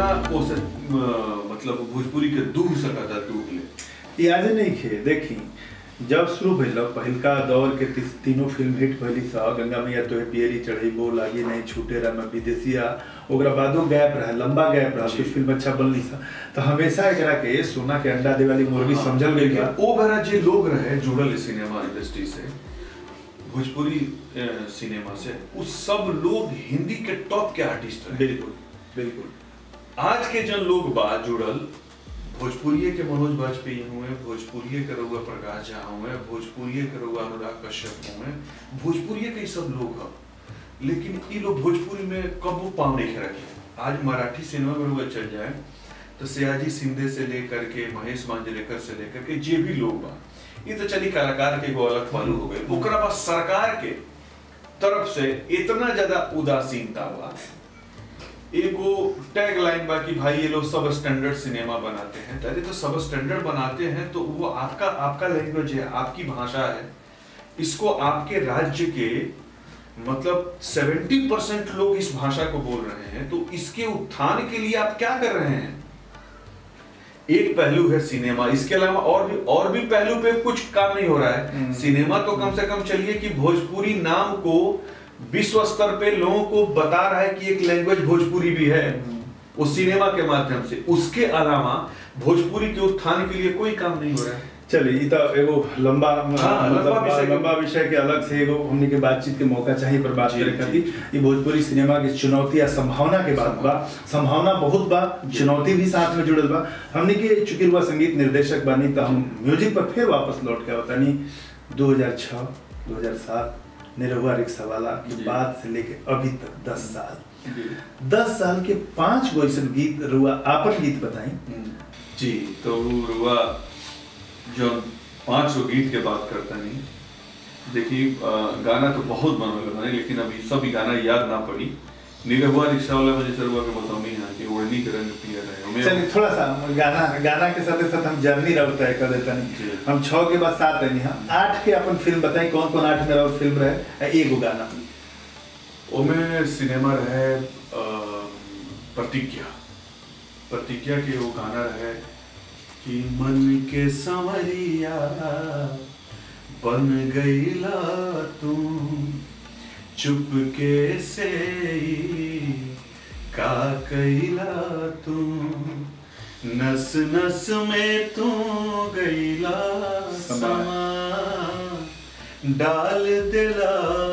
ओसे अ, मतलब भोजपुरी के दूर सकता दूर ले ये आज नहीं खे देखी जब शुरू भइल पहिलका दौर के ती, तीनों फिल्म हिट भइली सा गंगा मैया तोहे पियरी चढ़ेबो लागी नहीं छूटे रहा मैं विदेशिया ओकरा बादो गैप रहा लंबा गैप रहा जी। कुछ फिल्म अच्छा बनली सा तो हमेशा एकरा के सोना के अंडा दे वाली मुर्गी हाँ, समझल गई लेकिन बा ओ बेरा जे लोग रहे जुड़ल सिनेमा इंडस्ट्री से भोजपुरी अ, सिनेमा से उस सब लोग हिंदी के टॉप के आर्टिस्ट रहे बिल्कुल बिल्कुल आज के जन लोग बा जुड़ल भोजपुरिये के मनोज वाजपेयी हुए भोजपुरिये के रउआ प्रकाश झा हुए भोजपुरिये के रउआ अनुराग कश्यप हुए भोजपुरिये के ई सब लोग ह लेकिन ई लोग भोजपुरी में कबो पाँव नहीं रखे आज मराठी सिनेमा में रउआ चल जाए तो सयाजी सिंधे से लेकर के महेश मांजरेकर से लेकर के जे भी लोग बा ये तो चली कलाकार के एगो अलग पहलू हो गए ओकरा बाद सरकार के तरफ से इतना ज्यादा उदासीनता बा एगो टैग लाइन बा कि भाई ये लोग सब स्टैंडर्ड सिनेमा बनाते हैं अरे तो सब स्टैंडर्ड बनाते हैं तो वो आपका आपका लैंग्वेज है आपकी भाषा है इसको आपके राज्य के मतलब 70 परसेंट लोग इस भाषा को बोल रहे हैं तो इसके उत्थान के लिए आप क्या कर रहे हैं एक पहलू है सिनेमा इसके अलावा और भी और भी पहलू पे कुछ काम नहीं हो रहा है हम्म। सिनेमा तो कम से कम चलिए कि भोजपुरी नाम को विश्व स्तर पे लोगों को बता रहा है कि एक लैंग्वेज भोजपुरी भी है वो सिनेमा के माध्यम से उसके अलावा भोजपुरी के उत्थान के लिए कोई काम नहीं हो रहा है चलिए ई तो एगो लंबा हाँ, लंबा मतलब विषय के- लंबा विषय के अलग से एगो हमनी के बातचीत के मौका चाहिए पर बात जी, करे जी, खातिर ई भोजपुरी सिनेमा की चुनौती या संभावना के बात बा संभावना बहुत बा चुनौती भी साथ में जुड़ल बा हमनी के चूंकि हुआ संगीत निर्देशक बानी तो हम म्यूजिक पर फिर वापस लौट के आवतानी 2006 2007 निरहुआ रिक्शा वाला के जी। बाद से लेके अभी तक 10 साल 10 साल के पांच गो ऐसन गीत रुआ आपन गीत बताई जी तो रुआ जो पांच सौ गीत के बात करता नहीं देखिए अ, गाना तो बहुत बनल बने लेकिन अभी सभी गाना याद ना पड़ी निरहुआ रिक्शा वाला में जैसे रुआ के बताऊंगी यहाँ की ओढ़नी के रंग पिया रहे चलिए हमें थोड़ा सा गाना गाना के साथ साथ हम जर्नी रहो तय कर देते जी। नहीं हम छह के बाद सात है हम आठ के अपन फिल्म बताई कौन कौन आठ में रहो फिल्म रहे एगो गाना ओमे सिनेमा रहे अ, प्रतिज्ञा प्रतिज्ञा के वो गाना रहे कि मन के संवरिया बन गईला तू चुपके से ही का कैला तू नस नस में तू गईला समा डाल दिला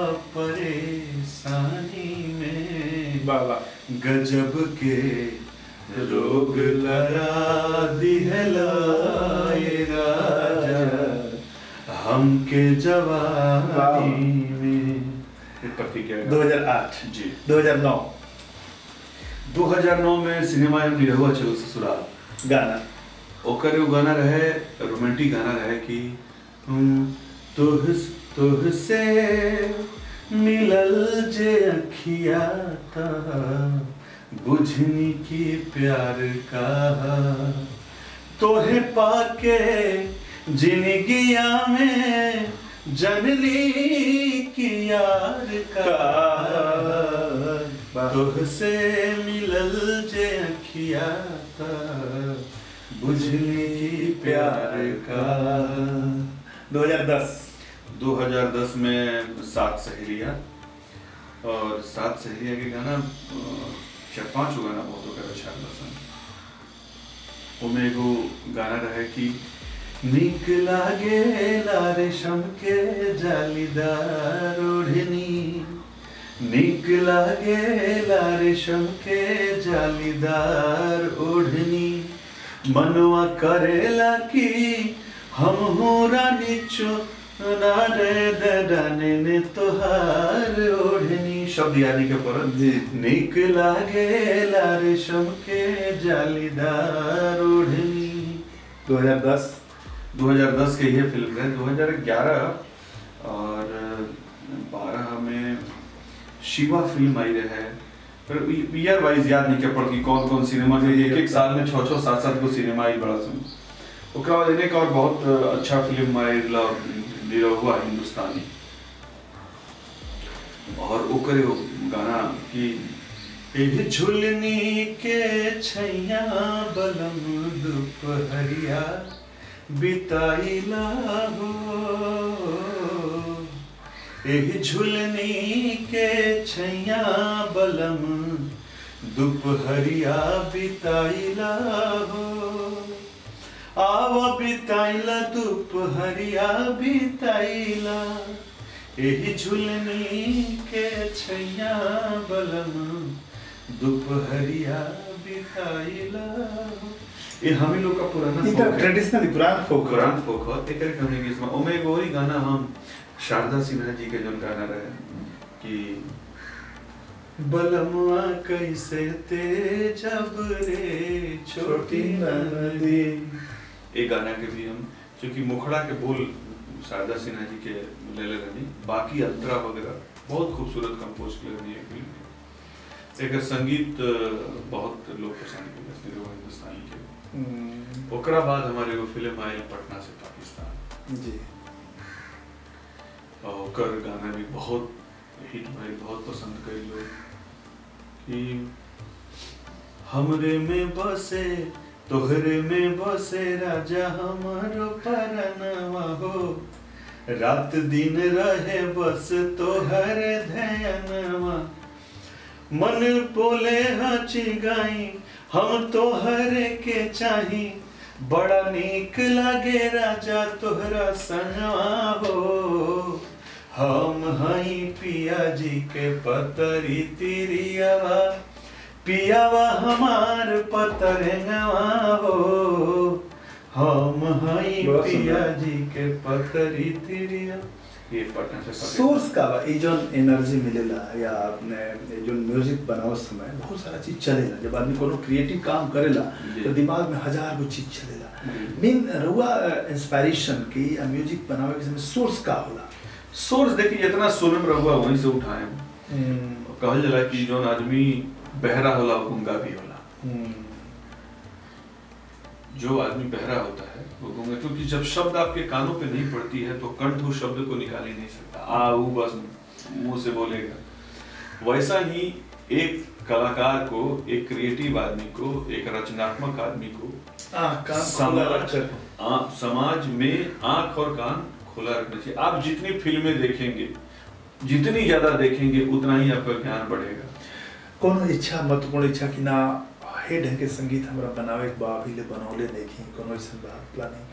परेशानी में बाबा गजब के रोग लगा दिहला ए राजा हमके जवानी में ये प्रतिज्ञा है। 2008 जी 2009 2009 में सिनेमा एवं निरहुआ चलो ससुराल गाना ओकर एगो गाना रहे रोमांटिक गाना रहे कि हम्म, तुह तुहसे मिलल जे अखिया ता बुझनी की प्यार का तोहे पाके जिंदगिया में जनली की यार का तुहसे मिलल जे अखिया ता बुझली प्यार का 2010 2010 में सात सहेलियां और सात सहेलियां के गाना अ, चार पांच गो गाना बहुत ओकर अच्छा पसंद ओमे एगो गाना रहे कि निक लागे रेशम के जालीदार ओढ़नी निक लागे रेशम के जालीदार ओढ़नी मनवा करेला कि हम हो रानी चुना रे दराने ने तोहार ओढ़नी शब्द यानी के पर जी। निक लागे रेशम के जालीदार ओढ़नी 2010 2010 के ये फिल्म है 2011 और 12 में शिवा फिल्म आई रहे फिर ईयर वाइज याद नहीं कर पड़ती कौन कौन सिनेमा के एक एक साल में छः छः सात सात को सिनेमा आई बड़ा सुन ओकरा बाद एक और बहुत अच्छा फिल्म आई हुआ हिंदुस्तानी और ओकर एगो गाना कि एह झुलनी के छैया बलम दुपहरिया बिताइला हो एह झुलनी के छैया बलम दुपहरिया बिताइला हो आव बिताइला दुपहरिया बिताइला एही झुलनी के छैया बलम दोपहरिया बिताइला ये हमें लोग का पुराना ई folk त है। ट्रेडिशनल पुरान folk पुरान फोक हो एक एक हमने गीत में ओमे एगो और गाना हम शारदा सिन्हा जी के जोन गाना रहे कि बलमुआ कैसे ते जब रे छोटी नदी ये गाना के भी हम क्योंकि मुखड़ा के बोल शारदा सिन्हा जी के ले ले रहनी बाकी अंतरा वगैरह बहुत खूबसूरत कंपोज कर रहनी है फिल्म में एकर संगीत अ, बहुत लोग पसंद के हिंदुस्तानी के हम्म, ओकरा बाद हमारे एगो फिल्म आयल पटना से पाकिस्तान जी और ओकर गाना भी बहुत हिट भइल बहुत पसंद कई लोग कि हमरे में बसे तोहरे में बसे राजा हमारो परनवा हो रात दिन रहे बस तोहर ध्यानवा मन बोले हची गाई हम तोहरे के चाही बड़ा नीक लागे राजा तोहरा संगवा हो हम हई पिया जी के पतरी तिरियावा पियावा हमार पतरंगवा हो हम हई बहुत पिया सुंदर। जी के पतरी तिरिया ये पटना से पकड़- सोर्स का बा ई जोन एनर्जी मिलेला या आपने ये जोन म्यूजिक बनाओ समय बहुत सारा चीज चलेला जब आदमी कोनो क्रिएटिव काम करेला जी। तो दिमाग में हजार गो चीज चलेला जी। मेन रुआ इंस्पिरेशन की या म्यूजिक बनावे के समय सोर्स का होला सोर्स देखिए जितना सोनम रहुआ वहीं से उठाए हम। कहल जाला कि जोन आदमी बहरा होला वो गूंगा भी होला जो आदमी बहरा होता है वो गूंगा क्योंकि जब शब्द आपके कानों पे नहीं पड़ती है तो कंठ उस शब्द को निकाल ही नहीं सकता आ ऊ बस मुंह से बोलेगा वैसा ही एक कलाकार को एक क्रिएटिव आदमी को एक रचनात्मक आदमी को आ, कान खुला समाज रखकर। आ, समाज में आंख और कान खुला रखना चाहिए आप जितनी फिल्में देखेंगे जितनी ज्यादा देखेंगे उतना ही आपका ज्ञान बढ़ेगा कोनो इच्छा महत्वपूर्ण इच्छा कि ना हे ढंग के संगीत हमरा बनावे के बा अभी ले बनौले देखी कोनो ऐसा बा प्लानिंग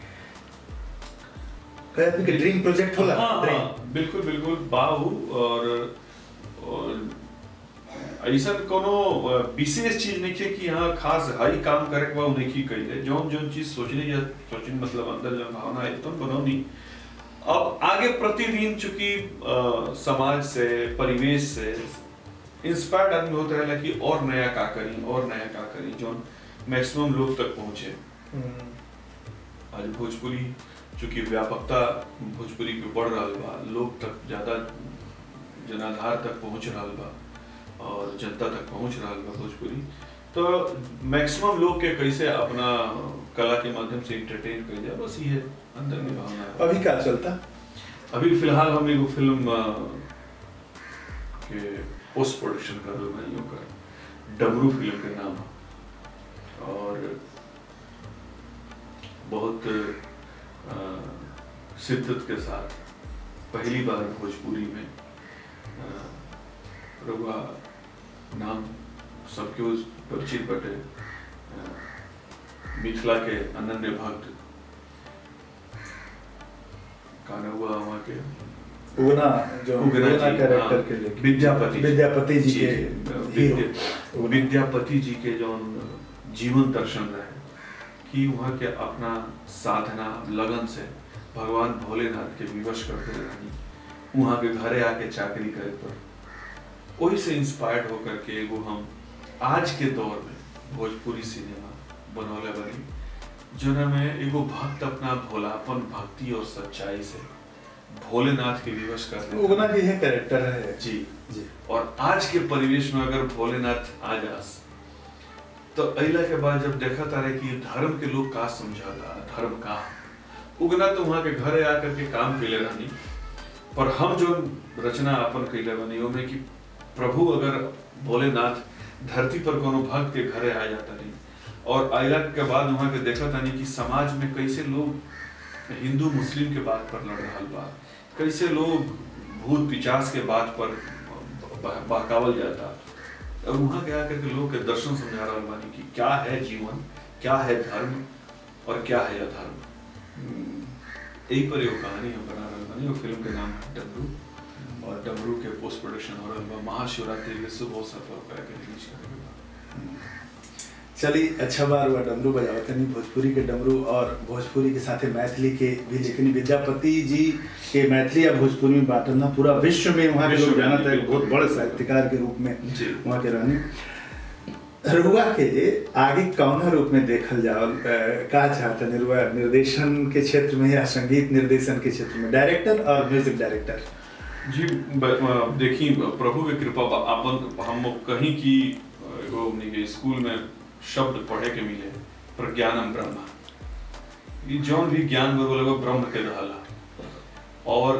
कहे आपके ड्रीम प्रोजेक्ट होला हाँ, ड्रीम हाँ, बिल्कुल बिल्कुल बाहु और, और ऐसा कोनो अ, विशेष चीज नहीं है कि यहाँ खास हाई काम करे के बा उ नहीं कही जौन जौन चीज सोचने या सोचने मतलब अंदर जौन भावना है एकदम बनौनी अब आगे प्रतिदिन चूंकि अ, समाज से परिवेश से इंस्पायर्ड आदमी होता रहेला कि और नया का करी और नया का करी जौन मैक्सिमम लोग तक पहुंचे आज भोजपुरी चूंकि व्यापकता भोजपुरी के बढ़ रहा बा लोग तक ज्यादा जनाधार तक पहुंच रहा बा और जनता तक पहुंच रहा बा भोजपुरी तो मैक्सिमम लोग के कैसे अपना कला के माध्यम से इंटरटेन कर जाए बस ये अंदर में भावना है अभी क्या चलता अभी फिलहाल हम एगो फिल्म अ, के पोस्ट प्रोडक्शन कर रहे भाइयों का डमरू फिल्म के नाम है। और बहुत अ, शिद्दत के साथ पहली बार भोजपुरी में अ, रउआ नाम सबके उस परिचित बटे अ, मिथिला के अनन्य भक्त गाना हुआ वहाँ के उगना जो उगना उगना जी, कैरेक्टर हाँ, के लिए विद्यापति जी। विद्यापति जी जी, के हीरो विद्या- विद्यापति जी के जो जीवन दर्शन रहे कि वहाँ के अपना साधना लगन से भगवान भोलेनाथ के विवश करते रहनी वहाँ के घरे आके चाकरी करे पर वही से इंस्पायर्ड होकर के एगो हम आज के दौर में भोजपुरी सिनेमा बनौले बनी जोना में एगो भक्त अपना भोलापन भक्ति और सच्चाई से भोलेनाथ के विवश कर उगना जी है कैरेक्टर है जी जी और आज के परिवेश में अगर भोलेनाथ आ जास तो अला के बाद जब देखा तारे कि धर्म के लोग का समझाता धर्म का उगना तो वहाँ के घरे आकर के काम कैले रहनी पर हम जो रचना अपन कैले बनी ओमे कि प्रभु अगर भोलेनाथ धरती पर कोनो भक्त के घरे आ जाता रही और आयला के बाद वहाँ के देखा तानी कि समाज में कैसे लोग हिंदू मुस्लिम के बात पर लड़ रहा बा कैसे लोग भूत पिचास के बात पर ब- बहकावल जाता और वहाँ के आकर के लोग के दर्शन समझा रहा बानी कि क्या है जीवन क्या है धर्म और क्या है अधर्म यही पर एगो कहानी हम बना रहे बानी वो फिल्म के नाम है डमरू और डमरू के पोस्ट प्रोडक्शन हो रहा बा महाशिवरात्रि के शुभ अवसर पर ओकरा के रिलीज करे के बा चली अच्छा बार हुआ डमरू बजावत नहीं भोजपुरी के डमरू और भोजपुरी के साथे मैथिली के भी लेकिन विद्यापति जी के मैथिली या भोजपुरी में बांटल ना पूरा विश्व में वहाँ के विश्व लोग में, जानत है एक बहुत बिल्कुल। बड़े साहित्यकार के रूप में जी। वहाँ के रहनी रुआ के आगे कौन रूप में देखल जाओ का चाहते निरुआ निर्देशन के क्षेत्र में या संगीत निर्देशन के क्षेत्र में डायरेक्टर और म्यूजिक डायरेक्टर जी ब- अ, देखी प्रभु के कृपा बा- आपन हम कहीं की अ, एगो हमनी के स्कूल में शब्द पढ़े के मिले प्रज्ञानम ब्रह्म ये जौन भी ज्ञान बरोबर वो ब्रह्म के रहला और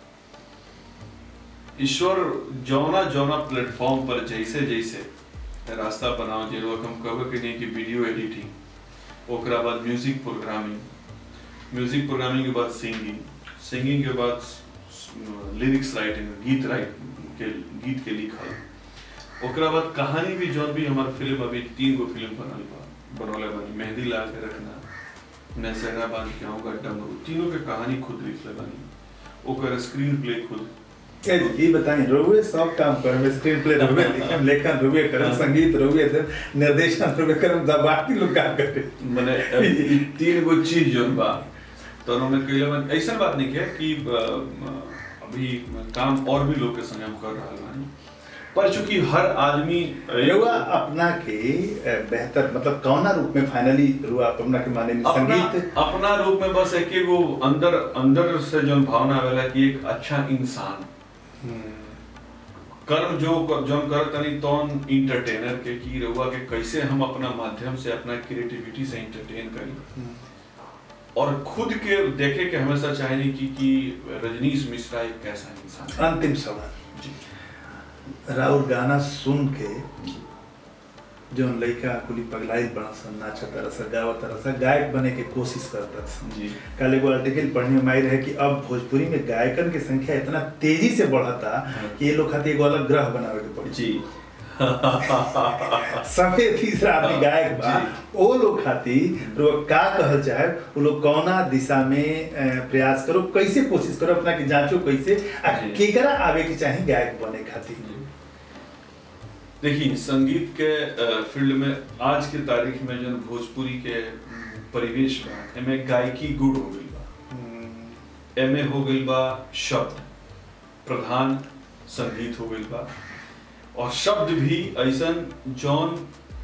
ईश्वर जौना जौना प्लेटफॉर्म पर जैसे जैसे रास्ता बनाओ जे लोग हम कहबे के नहीं कि वीडियो एडिटिंग ओकरा बाद म्यूजिक प्रोग्रामिंग म्यूजिक प्रोग्रामिंग के बाद सिंगिंग सिंगिंग के बाद लिरिक्स राइटिंग गीत राइट के गीत के लिखल ओकरा बाद कहानी भी जौन भी हमार फिल्म अभी तीन गो फिल्म बनल बा बनौले बानी मेहंदी ला के रखना मैं सहरा बांध के आऊँगा डमरू तीनों के कहानी खुद लिखले बानी ओकर स्क्रीन प्ले खुद ए, ये बताएं रुए सब काम करम स्क्रीन प्ले रुए लिखम लेखन रुए करम संगीत रुए दे निर्देशन रुए करम दा बाकी लोग का करे मने ई तीन गो चीज जोन बा तो उन्होंने कहिला मन ऐसा बात नहीं है कि अ, अ, अभी काम और भी लोग के संग हम कर रहा बानी पर चूंकि हर आदमी रुआ अपना के ए, बेहतर मतलब कौना रूप में फाइनली रुआ अपना के माने में अपना संगीत अपना रूप में बस एक एगो अंदर अंदर से जो भावना आवेला कि एक अच्छा इंसान कर्म जो जो करत तनी तौन इंटरटेनर के की रहुआ के कैसे हम अपना माध्यम से अपना क्रिएटिविटी से इंटरटेन करी और खुद के देखे के हमेशा चाहेनी कि कि रजनीश मिश्रा एक कैसा इंसान है अंतिम सवाल जी राउर गाना सुन के जो लड़का कुली पगलाई बड़ा सन नाचा तरह सा गावा तरह सा गायक बने के कोशिश करता सन जी कल एगो आर्टिकल पढ़ने में आई रहे कि अब भोजपुरी में गायकन की संख्या इतना तेजी से बढ़ता हाँ। कि ये लोग खातिर एगो अलग ग्रह बनावे के पड़ी जी सफेद तीसरा आदमी गायक बा जी। ओ लोग खातिर लोग का कहल चाहे वो लोग कौना दिशा में अ, प्रयास करो कैसे कोशिश करो अपना के जांचो कैसे आ जी। केकरा आवे के चाहे गायक बने खातिर देखिए संगीत के अ, फील्ड में आज के तारीख में जो भोजपुरी के अम, परिवेश बा एमे गायकी गुड़ हो गई बा एमे हो गई बा शब्द प्रधान संगीत हो गई बा और शब्द भी ऐसन जौन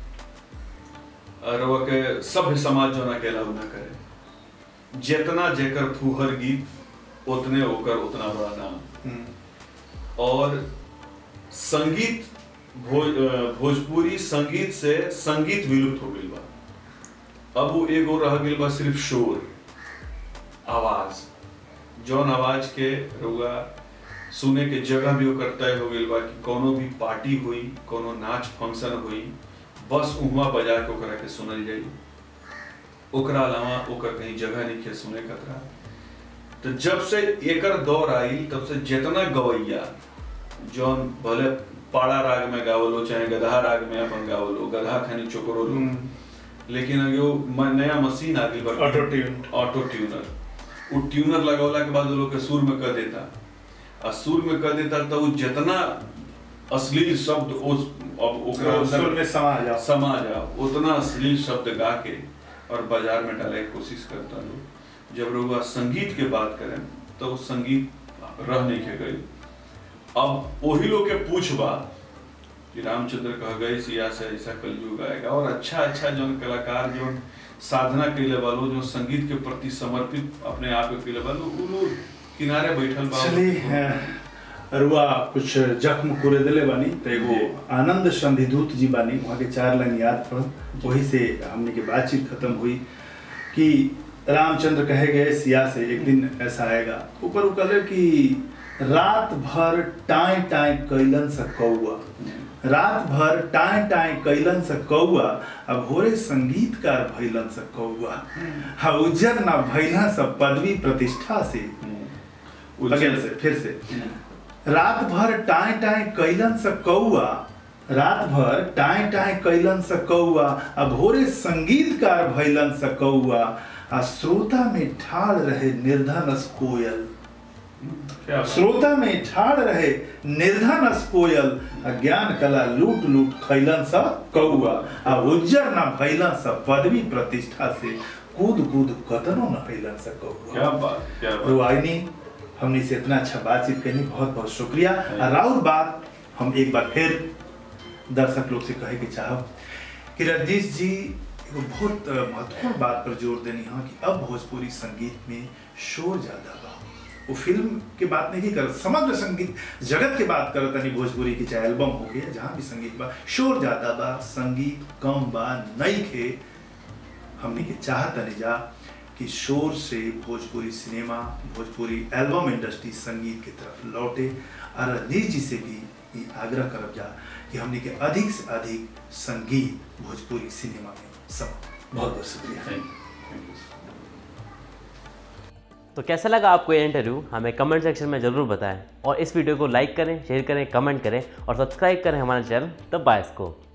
रवा के सभ्य समाज जो ना के अलाउ ना करे जितना जेकर फूहर गीत उतने ओकर उतना बड़ा नाम और संगीत भोज अ, भोजपुरी संगीत से संगीत विलुप्त हो गई बा अब वो एगो रह गई बा सिर्फ शोर आवाज जौन आवाज के रुआ सुने के जगह भी ओकर तय हो गई बा कि कोनो भी पार्टी हुई कोनो नाच फंक्शन हुई बस उहवा बजा के ओकरा के सुनल जाई ओकरा अलावा ओकर कहीं जगह नहीं के सुने कतरा तो जब से एकर दौर आई तब से जितना गवैया जौन भले पाड़ा राग में गावलो चाहे गधा राग में अपन गावलो गधा खानी चोकरो लो लेकिन अगे वो म- नया मशीन आ गई बा ऑटो ट्यून ऑटो ट्यूनर वो ट्यूनर लगौला के बाद वो लोग के सुर में कर देता आ सुर में कर देता तो वो जितना अश्लील शब्द उस अब ओकरा सुर अंदर में समा जाओ समा जाओ उतना अश्लील शब्द गा के और बाजार में डाले की कोशिश करता लोग जब लोग संगीत के बात करें तो वो संगीत रह नहीं के गई अब वही लोग के पूछबा कि रामचंद्र कह गए सिया से ऐसा कलयुग आएगा और अच्छा अच्छा जो कलाकार जो साधना कैले वालो जो संगीत के प्रति समर्पित अपने आप के कैले वालो उ लोग किनारे बैठल बा चलिए रुआ कुछ जख्म कुरे दिले बानी तो एगो जी। आनंद संधिदूत जी बानी वहाँ के चार लाइन याद पढ़ वही से हमने की बातचीत खत्म हुई कि रामचंद्र कहे गए सिया से एक दिन ऐसा आएगा ऊपर वो कहले कि रात भर टाई टाई कैलन सा कौआ रात भर टाए टाए कैलन से कौआ अब होरे संगीतकार भैलन से कौआ हा उज्जर ना भैला से पदवी प्रतिष्ठा से अगेन से फिर से रात भर टाए टाए कैलन से कौआ रात भर टाए टाए कैलन से कौआ अब भोरे संगीतकार भैलन से कौआ आ श्रोता में ठाड़ रहे निर्धनस कोयल क्या बात। श्रोता में ठाड़ रहे निर्धनस कोयल आ ज्ञान कला लूट लूट खैलन सा कौआ आ उज्जर न भैलन सा पदवी प्रतिष्ठा से कूद कूद कतनो न फैलन सा कौआ क्या बात क्या बात रुआइनी हमने से इतना अच्छा बातचीत करनी बहुत बहुत शुक्रिया और राउर बात हम एक बार फिर दर्शक लोग से कहे के चाहब कि रजनीश जी एगो बहुत अ, महत्वपूर्ण बात पर जोर देनी हाँ कि अब भोजपुरी संगीत में शोर ज्यादा बा वो फिल्म के बात नहीं कर समग्र संगीत जगत के बात करत तनी भोजपुरी की चाहे एल्बम हो गया जहाँ भी संगीत बा शोर ज्यादा बा संगीत कम बा नई खे हमने के चाहत तनी जा कि शोर से Bhojpuri cinema Bhojpuri album industry संगीत की तरफ लौटे और रजनीश जी से भी ये आग्रह करब जा कि हमने के अधिक से अधिक संगीत भोजपुरी सिनेमा में सब बहुत बहुत शुक्रिया थैंक यू थैंक यू तो कैसा लगा आपको ये इंटरव्यू हमें कमेंट सेक्शन में ज़रूर बताएं और इस वीडियो को लाइक करें शेयर करें कमेंट करें और सब्सक्राइब करें हमारे चैनल द बायस को